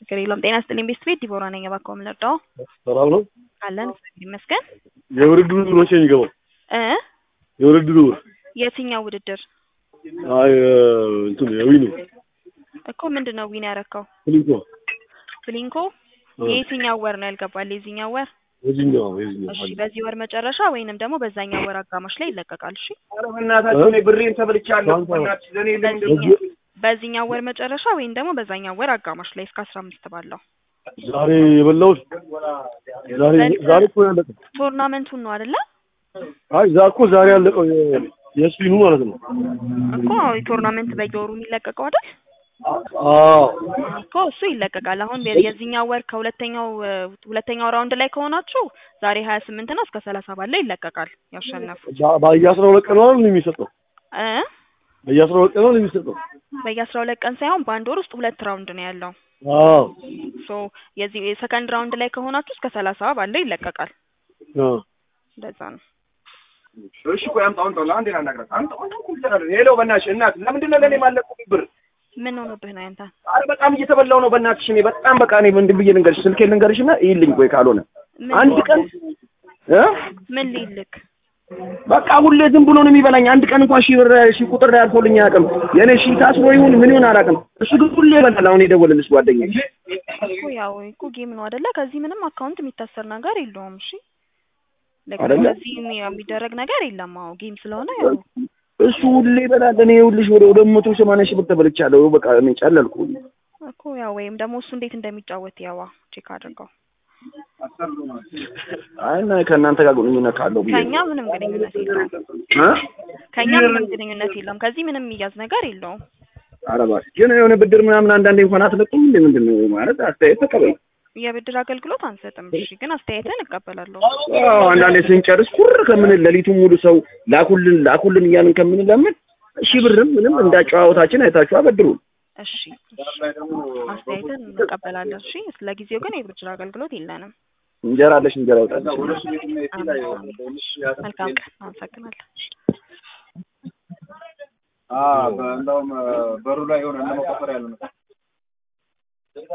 ችግር የለውም። ጤና ይስጥልኝ ቤስት ቤት ዲቦራ ነኝ። እባክዎ ምን ልርዳዎ? ሰላም ነው። አለን እግዚአብሔር ይመስገን። የውድድሩ መቼ ነው የሚገባው? እ የውድድሩ የትኛው ውድድር አይ እንትን የዊኑ እኮ ምንድን ነው ዊን ያረከው? ፍሊንኮ ፍሊንኮ የየትኛው ወር ነው ያልገባል? የዚህኛው ወር የዚህኛው የዚህኛው እሺ፣ በዚህ ወር መጨረሻ ወይንም ደግሞ በዛኛው ወር አጋማሽ ላይ ይለቀቃል። እሺ፣ ኧረ በእናታችሁ እኔ ብሬን ተበልቻለሁ። ባንክ በእናትሽ ለእኔ ለምንድን ነው በዚህኛው በዚህኛው ወር መጨረሻ ወይም ደግሞ በዛኛው ወር አጋማሽ ላይ እስከ አስራ አምስት ባለው ዛሬ የበላሁት ዛሬ ዛሬ እኮ ያለቀው። ቶርናመንቱን ነው አይደለ? አይ ዛ እኮ ዛሬ ያለቀው የ- የስፒኑ ማለት ነው። እኮ ቶርናመንት በየወሩ የሚለቀቀው አይደል? አዎ እኮ እሱ ይለቀቃል። አሁን የ- የዚህኛው ወር ከሁለተኛው እ፣ ሁለተኛው ራውንድ ላይ ከሆናችሁ ዛሬ ሀያ ስምንት ነው እስከ ሰላሳ ባለው ይለቀቃል። ያሸነፉ በ- በየአስራ ሁለት ቀን ነው አይደል የሚሰጠው? እ በየአስራ ሁለት ቀን ነው የሚሰጠው? በየአስራ ሁለት ቀን ሳይሆን በአንድ ወር ውስጥ ሁለት ራውንድ ነው ያለው። አዎ ሶ የዚህ የሰከንድ ራውንድ ላይ ከሆናችሁ እስከ ሰላሳ ባለው ይለቀቃል። አዎ እንደዛ ነው። እሺ ቆይ አምጣው አምጣው ለአንዴ ላናግራት አምጣው አምጣው እኮ ይሰራል ሄሎ በእናትሽ እናት ለምንድን ነው ለእኔ ማለቁ ብር ምን ሆኖብህ ነው ያንተ? አረ በጣም እየተበላው ነው በእናትሽ እኔ በጣም በቃ እኔ ምንድን ብዬ ልንገርሽ ስልኬን ልንገርሽ እና ይልኝ ቆይ ካልሆነ ምን አንድ ቀን እ ምን ሊልክ በቃ ሁሌ ዝም ብሎ ነው የሚበላኝ አንድ ቀን እንኳን ሺህ ብር ሺህ ቁጥር ላይ አልፎልኝ አያውቅም የእኔ ሺህ ታስሮ ይሁን ምን ይሁን አላውቅም እሱ ግን ሁሌ ይበላል አሁን የደወለልሽ ጓደኛዬ እኮ ያው እኮ ጌም ነው አይደለ? ከዚህ ምንም አካውንት የሚታሰር ነገር የለውም። እሺ ለካ አይደለ? ከዚህ የሚ- የሚደረግ ነገር የለም። አዎ ጌም ስለሆነ ያው እሱ ሁሌ ይበላል እኔ ይኸውልሽ ወደ ወደ መቶ ሰማንያ ሺህ ብር ተበልቻለሁ በቃ እኔ ጨለልኩ እኮ ያው ወይም ደግሞ እሱ እንዴት እንደሚጫወት ያዋ ቼክ አድርገው። አይ እና ከእናንተ ጋር ግንኙነት ካለው ብዬ ከኛ ምንም ግንኙነት የለውም። እ ከኛ ምንም ግንኙነት የለውም። ከዚህ ምንም የሚያዝ ነገር የለውም። ኧረ እባክሽ ግን የሆነ ብድር ምናምን አንዳንዴ እንኳን አትለቁም እንዴ ምንድን ነው ማለት አስተያየት ተቀበል የብድር አገልግሎት አንሰጥም። እሺ ግን አስተያየትን እቀበላለሁ። አዎ አንዳንዴ ስንጨርስ ኩር ከምንል ሌሊቱን ሙሉ ሰው ላኩልን ላኩልን እያልን ከምንለምን ሺህ ብርም ምንም እንዳጨዋወታችን አይታችሁ አበድሩን እሺ አስተያየትን እንቀበላለን። እሺ ለጊዜው ግን የብድር አገልግሎት የለንም። እንጀራ አለሽ እንጀራ ይውጣልሽ አሜን፣ አሜን። መልካም ቀን። አመሰግናለሁ። እንደውም በሩ ላይ የሆነ እነ መቆፈር ያለ ነው